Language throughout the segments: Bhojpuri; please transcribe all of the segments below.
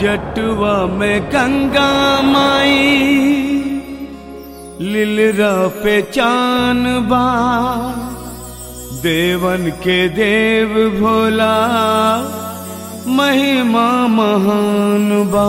जटुआ में गंगा माई लिलरा पे चान बा देवन के देव भोला महिमा महान बा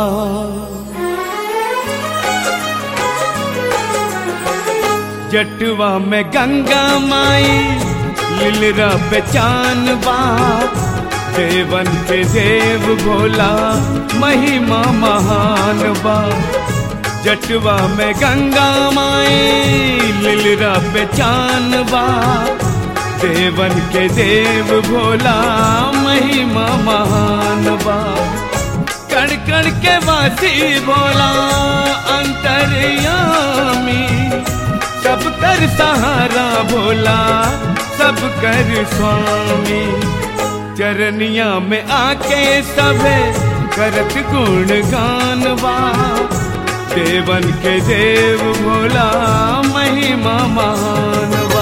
जटुआ में गंगा माई लिलरा पे चान बा देवन के देव भोला महिमा महान बा जटवा में गंगा माई लिलरा पे चान बा देवन के देव भोला महिमा महान बा कण कण के वासी भोला अंतर्यामी सब कर सहारा भोला सब कर स्वामी चरनिया में आके सबे करत गुण गानवा देवन के देव भोला महिमा महानवा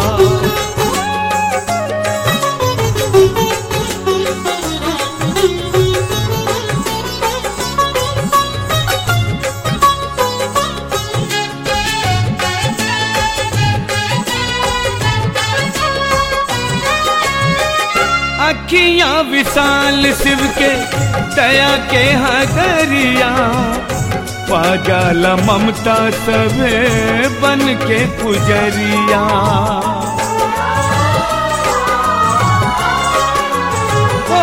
अखियां विशाल शिव के दया के हगरिया पाजाला ममता सभे बन के पुजरिया ओ,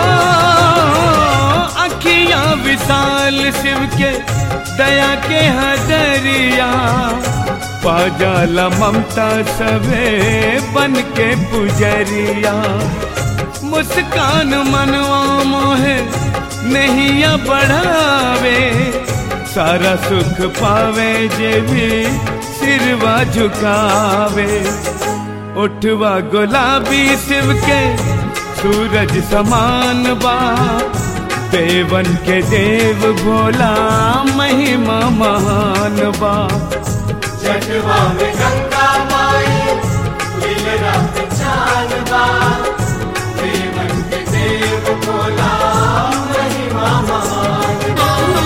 अखियां विशाल शिव के दया के हदरिया पाजाला ममता सभे बन के पुजरिया मुस्कान मनवा मोहे नहीं बढ़ावे सारा सुख पावे जे भी सिरवा झुकावे उठवा गुलाबी शिव के सूरज समान बा देवन के देव भोला महिमा महान बा जटवा में गंगा माई लीला पे चान बा देवन के देव भोला महिमा महान बा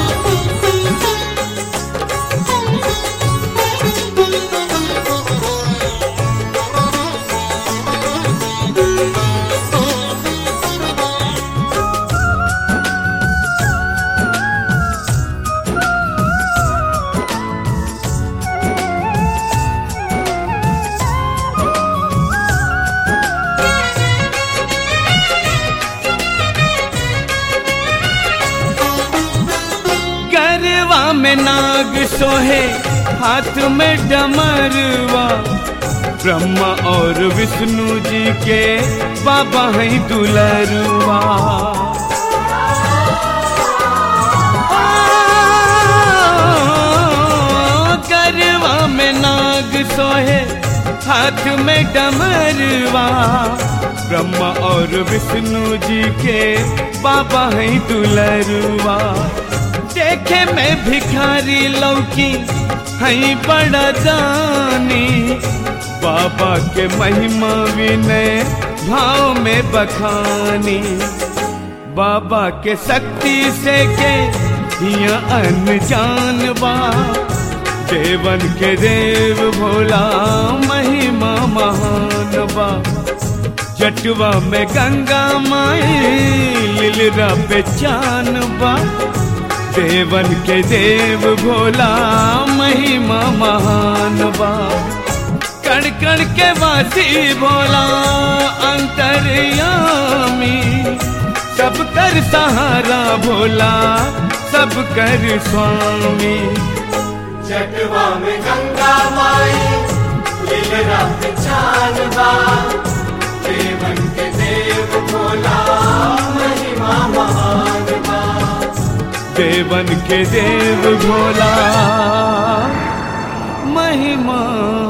गरवा में नाग सोहे हाथ में डमरवा ब्रह्मा और विष्णु जी के बाबा है दुलरुआ गरवा में नाग सोहे हाथ में डमरवा ब्रह्मा और विष्णु जी के बाबा है दुलरुआ देखे मैं भिखारी लौकी हई बड़ा दानी बाबा के महिमा विनय भाव में बखानी बाबा के शक्ति से के हिया अनजान बा देवन के देव भोला महिमा महान बा जटवा में गंगा माई लिलरा पे चान बा देवन के देव भोला महिमा महान बा कण कण के वासी भोला अंतर्यामी सब कर सहारा भोला सब कर स्वामी जटवा में गंगा माई लीला पे चान बा देवन के देव भोला महिमा महान बा देवन के देव भोला महिमा